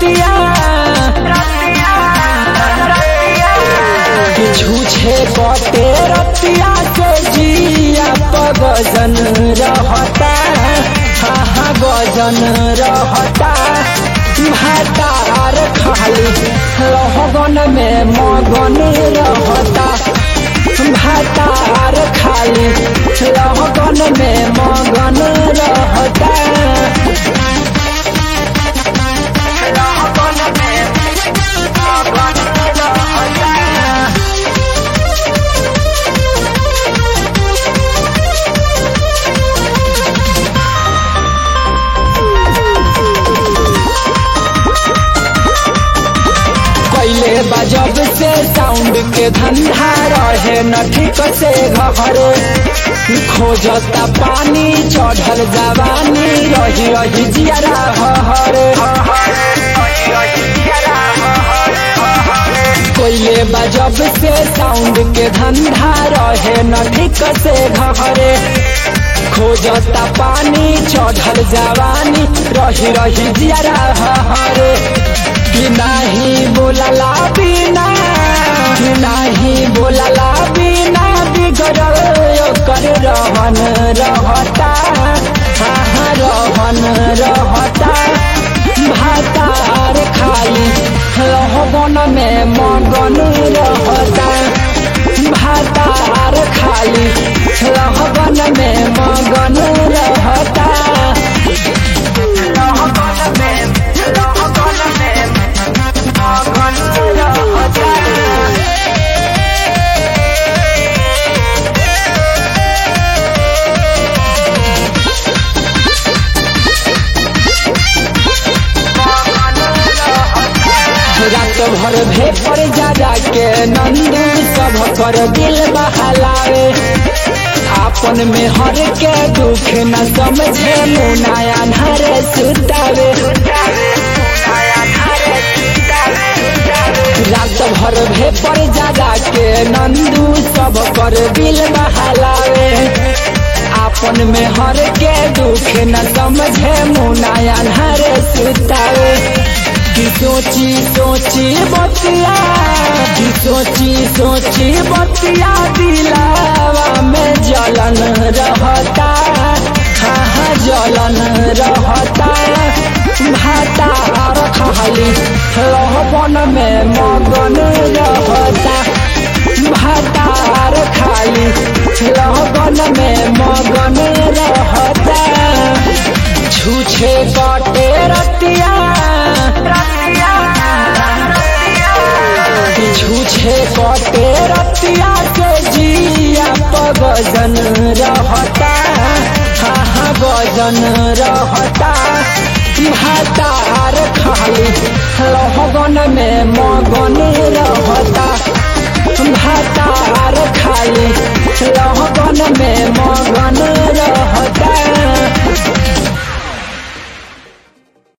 रतिया झूठे कटे रतिया से जिया पगजन रहता हा हा गजन रहता भातार खाली रहगन में मगन रहता भातार खाली रहगन में मगन रहता कैले बजब से साउंड के धंधा रहे न ठीक से घरे खोजता पानी चढ़ल जवानी रही रही जियरा हरे कोयले बजब से साउंड के धंधा रहे न ठीक से घरे खोजता पानी चढ़ल जवानी रही रही जियरा हरे कि नाही बोलला बिना कि नाही बोलला बिना बिगड़ल ओकर रहन रहता हाँ रहन रहता भातार खाली रहबन में मगन रहता भातार खाली रहबन में मगन रहता रात भर भेपर जा जाके नंदू सब कर दिल बहलावे आपन में हर के दुख न समझे मुनाया नर सुतावे रात भर भेपर जा जाके नंदू सब कर दिल बहलावे आपन में हर के दुख न समझे मुनाया नर सुतावे कि सोची सोची बतिया कि सोची सोची बतिया दिलावा में जलन रहता हाँ हाँ जलन रहता भाता खाली रहबन में मगन रहता भातार खाली रहबन में मगन रहता छूछे कटे रतिया छूछे कटे रतिया के जिया पगजन रहता हा हा गजन रहता भातार खाली